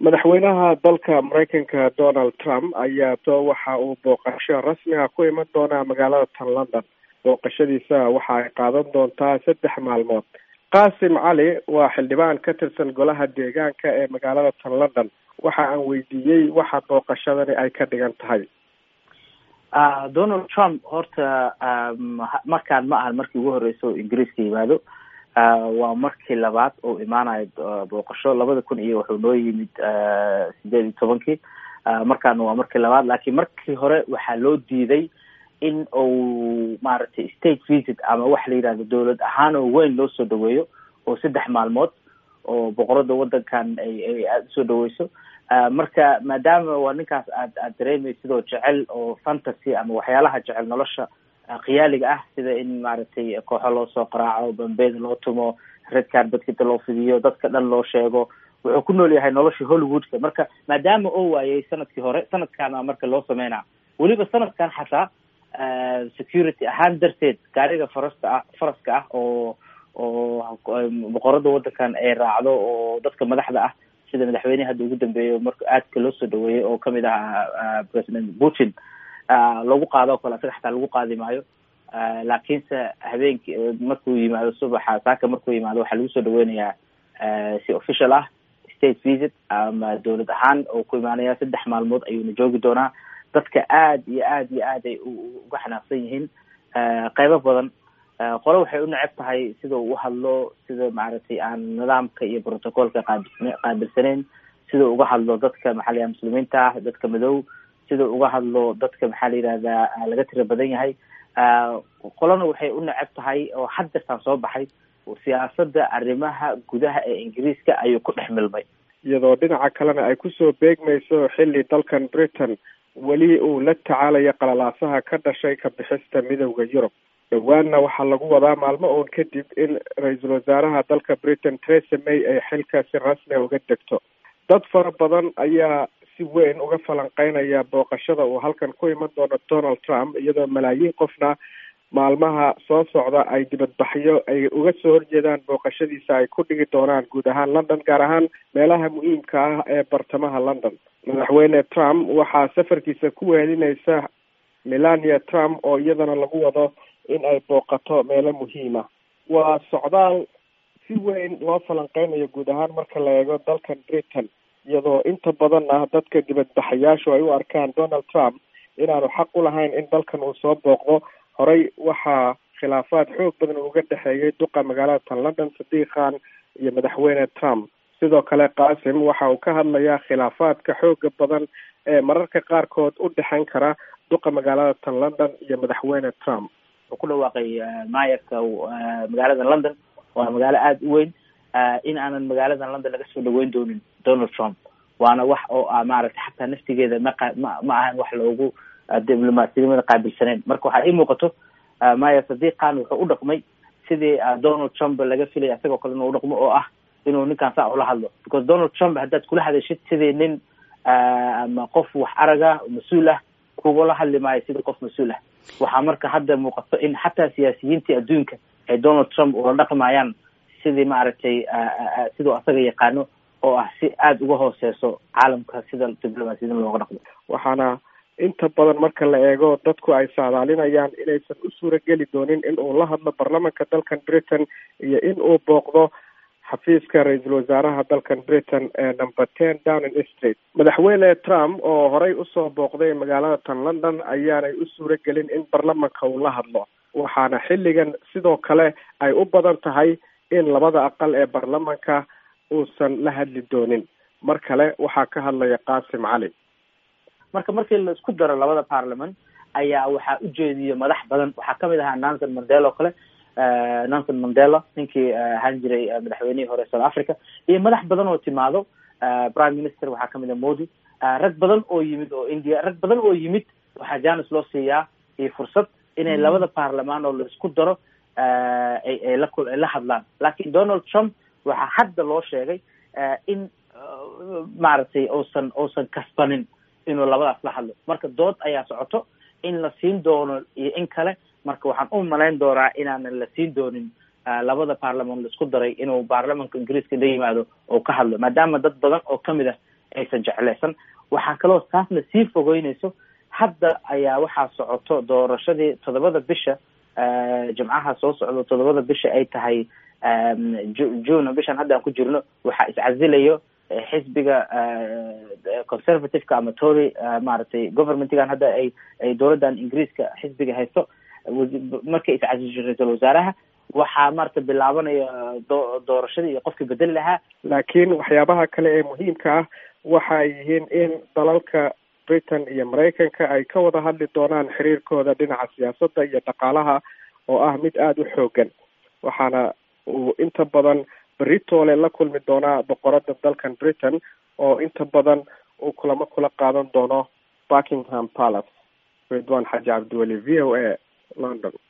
madaxweynaha dalka maraykanka donald trump ayaa to waxa uu booqasho rasmiga ku iman doonaa magaalada tan london booqashadiisa waxa ay qaadan doontaa saddex maalmood qaasim cali waa xildhibaan ka tirsan golaha deegaanka ee magaalada tan london waxa aan weydiiyey waxa booqashadani ay ka dhigan tahay donald trump horta markaan ma ahan markii ugu horeysa oo ingiriiska yimaado waa markii labaad oo imaanayo booqasho labada kun iyo wuxuu noo yimid sideed iyo tobankii markaana waa markii labaad laakiin markii hore waxaa loo diiday in uu maaragtay state visit ama waxa la yidhahdo dowlad ahaan oo weyn loo soo dhaweeyo oo saddex maalmood oo boqorada wadankan ay ay aada usoo dhaweyso marka maadaama waa ninkaas aad aad dareemay sidoo jecel oo fantasy ama waxyaalaha jecel nolosha khiyaaliga ah sida in maaragtay kooxo loo soo qaraaco bambeeda loo tumo red carbedkita loo fidiyo dadka dhan loo sheego wuxuu ku nool yahay nolosha hollywoodka marka maadaama oo waayay sanadkii hore sanadkaana marka loo sameynaa weliba sanadkan xataa security ahaan darteed gaariga farasta ah faraska ah oo oo boqorada wadankan ay raacdo oo dadka madaxda ah sida madaxweynehi hadda ugu dambeeyo marka aadka loo soo dhaweeyey oo kamid ah president putin lagu qaado o kale asaga xataa lagu qaadi maayo laakiinse habeenki markuu yimaado subaxa saaka markuu yimaado waxaa lagu soo dhaweynayaa si official ah state visit ama dowlad ahaan oo ku imaanaya saddex maalmood ayuuna joogi doonaa dadka aad iyo aad iyo aad ay uga xanaaqsan yihiin qeybo badan qole waxay u neceb tahay sida uu uhadlo sida maaragtay aan nidaamka iyo protocolka qaabil qaabilsaneyn sida uga hadlo dadka maxaa la yidhaha muslimiinta ah dadka madow sida uga hadlo dadka maxaa la yidhahdaa laga tira badan yahay qolana waxay u neceb tahay oo haddeertaan soo baxay siyaasada arrimaha gudaha ee ingiriiska ayuu ku dhex milmay iyadoo dhinaca kalena ay kusoo beegmayso xilli dalkan britain weli uu la tacaalayo qalalaasaha ka dhashay ka bixista midowda yurub dhawaanna waxaa lagu wadaa maalmo uun kadib in ra-iisul wasaaraha dalka britain theresa may ay xilka si rasmiga uga degto dad fara badan ayaa si weyn uga falanqeynaya booqashada uu halkan ku iman doono donald trump iyadoo malaayiin qofna maalmaha soo socda ay dibadbaxyo ay uga soo horjeedaan booqashadiisa ay ku dhigi doonaan guud ahaan london gaar ahaan meelaha muhiimka ah ee bartamaha london madaxweyne trump waxaa safarkiisa ku wehelinaysa melania trump oo iyadana lagu wado in ay booqato meelo muhiima waa socdaal si weyn loo falanqeynayo guud ahaan marka la eego dalkan britain iyadoo inta badan ah dadka dibadbaxayaashu ay u arkaan donald trump inaanu xaq u lahayn in dalkan uu soo booqdo horey waxaa khilaafaad xoog badan uga dhexeeyay duqa magaalada tan london sadiiq khan iyo madaxweyne trump sidoo kale qaasim waxa uu ka hadlayaa khilaafaadka xooga badan ee mararka qaarkood u dhexeyn kara duqa magaalada tan london iyo madaxweyne trump wuxuu ku dhawaaqay maayarka magaalada london waa magaalo aada u weyn in aanan magaaladan london laga soo dhaweyn doonin donald trump waana wax oo ah maaragtay xataa naftigeeda maqa ma ma ahan wax loogu diblomaasiyadnimada qaabilsaneyn marka waxaa ii muuqato maya sadiq khan wuxuu u dhaqmay sidii donald trump laga filaya isagoo kale inuu udhaqmo oo ah inuu ninkaan saa ula hadlo because donald trump haddaad kula hadashid sidii nin ama qof wax araga mas-uul ah kugula hadli maayo sidii qof mas-uul ah waxaa marka hadda muuqato in xataa siyaasiyiintii adduunka ay donald trump ula dhaqmayaan sidii maaragtay siduu asaga yaqaano oo ah si aada uga hooseyso caalamka sida diblomaasiyada looga dhaqmo waxaana inta badan marka la eego dadku ay saadaalinayaan inaysan u suurageli doonin in uu la hadlo baarlamanka dalkan britain iyo in uu booqdo xafiiska ra-iisul wasaaraha dalkan britain ee number ten downing street madaxweyne trump oo horey usoo booqday magaalada tan london ayaanay u suuragelin in baarlamanka uu la hadlo waxaana xilligan sidoo kale ay u badan tahay in labada aqal ee baarlamanka uusan la hadli doonin mar kale waxaa ka hadlaya qaasim cali marka markii la isku daro labada parliament ayaa waxaa ujeediyo madax badan waxaa kamid ahaa nanson mandela oo kale nanson mandela ninkii ahaan jiray madaxweynihii hore south africa iyo madax badan oo timaado prime minister waxaa kamid ah modi rag badan oo yimid oo india rag badan oo yimid waxaa janis loo siiyaa iyo fursad inay labada baarlamaan oo la isku daro ay ay la ay la hadlaan lakin donald trump waxaa hadda loo sheegay in maaragtay uusan uusan kasbanin inuu labadaas la hadlo marka dood ayaa socoto in la siin doono iyo in kale marka waxaan u malayn doonaa inaanan la siin doonin labada baarlaman la isku daray inuu baarlamanka ingiriiska la yimaado oo ka hadlo maadaama dad badan oo kamid ah aysan jeclaysan waxaa kaloo taasna sii fogeynayso hadda ayaa waxaa socoto doorashadii toddobada bisha jimcaha soo socdo toddobada bisha ay tahay june bishan hadda aan ku jirno waxaa iscasilayo xisbiga conservativeka ama tory maaragtay governmentgan hadda ay ay dowladdan ingiriiska xisbiga haysto markay iscasisho ra-iisul wasaaraha waxaa maarata bilaabanaya do doorashadii iyo qofkii bedeli lahaa laakiin waxyaabaha kale ee muhiimka ah waxa ay yihiin in dalalka britain iyo maraykanka ay ka wada hadli doonaan xiriirkooda dhinaca siyaasadda iyo dhaqaalaha oo ah mid aada u xoogan waxaana uu inta badan beritoole la kulmi doonaa boqorada dalkan britain oo inta badan uu kulamo kula qaadan doono buckingham palace ridwan xaji cabdiweli v o a london